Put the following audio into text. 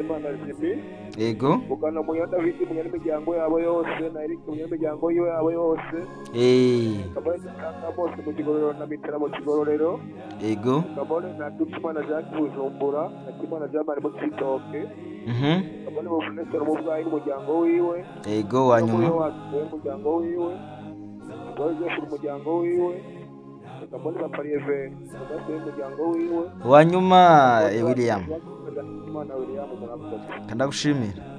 Imana Jimmy ego ugana munya David munya n'imiryango yabo yose na Eric munya n'imiryango yiwe yabo yose eh kabone na bose mu kigororero na mitera mu kigororero ego kabone na Dukimana Jacques Bujumbura na Kimana Jean Marie mu Cibitoke mhm kabone mu Bunesero mu bwayi n'umuryango wiwe ego wa nyuma umuryango wiwe kabone Jeff umuryango wiwe kabone na Parieve kabone umuryango wiwe wa nyuma eh, William Imana William murakoze kandagushimira